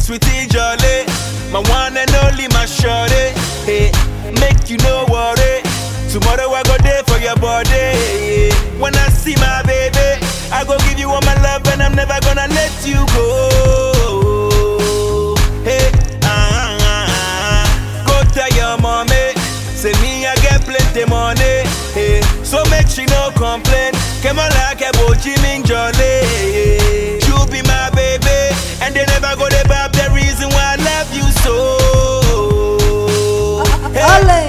sweetie jolly. My one and only, my shorty. Hey, make you no worry. Tomorrow I go there for your body. When I see my baby, I go give you all my love and I'm never gonna let you go. Hey, ah, ah, ah. go tell your mommy. Say me I get plenty money. Hey, so make she no complain. Come on like a Jimmy Jolly. You be my baby, and they never go to bab the reason why I love you so. Ole.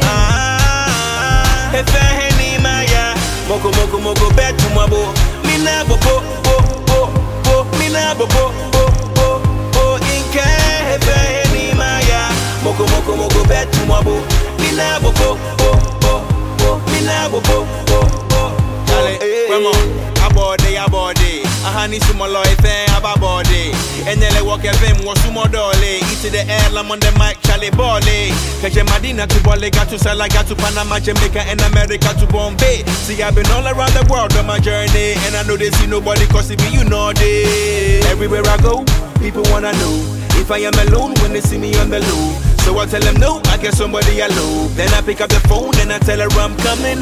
ah, if I any maya, moko moko moko bet to my bo. Me na bo bo bo bo bo. Me na bo bo bo bo bo. Inke if I any maya, moko moko moko bet to my bo. Me na bo bo bo bo bo. Me na bo bo bo bo. Dale, Remo, abode, abode. Ahani sumolo ife ababode. Enyele walk evim wo sumo dole. Eat the air, I'm on the mic, Charlie Bole. Keje Madina to Bole, got to Sala, got to Panama, Jamaica, and America to Bombay. See, I've been all around the world on my journey. And I know they see nobody cause it be you know they. Everywhere I go, people wanna know. If I am alone when they see me on the low. So I tell them no, I get somebody I love. Then I pick up the phone and I tell her I'm coming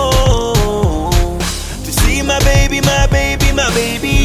home to see my baby, my baby, my baby.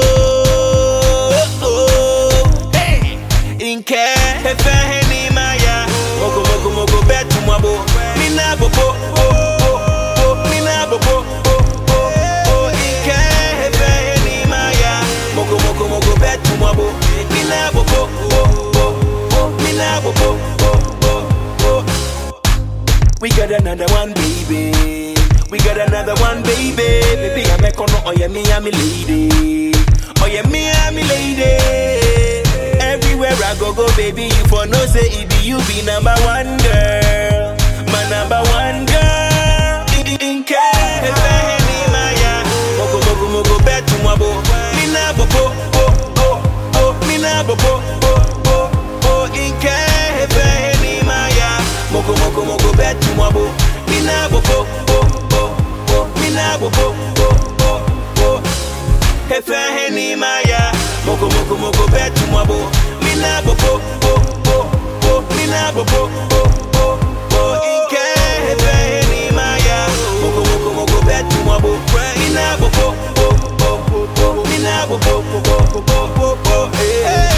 Oh, oh, hey, in care, if I any maya, moko moko moko bet to my bo, me na bo bo bo bo bo, me na bo bo bo bo bo, in care, if I any maya, moko moko moko bet to my bo, me na bo bo bo bo bo, me na bo bo bo bo bo. We got another one, baby. We got another one, baby. Baby, I'm a corner. Oh, yeah, me, I'm a lady. Oh, yeah, me, I'm a lady. Everywhere I go, go, baby, you for no say it be you be number one girl. My number one girl. In, in, in care. If I any Maya. Moko, moko, moko, bet to my bo. Me na bo, bo, bo, bo, bo. Me na bo, bo, bo, bo, bo. In care. If I any Maya. Moko, moko, moko, bet to my bo. Me na bo, bo, bo, bo, bo. Me na bo, bo, bo, bo, bo. Efe heni maya Moko moko moko betu mwabo Mina bo bo bo bo bo Mina bo bo bo bo bo Inke efe heni maya Moko moko moko betu mwabo Mina bo bo bo bo bo bo Mina bo bo bo bo bo bo bo Hey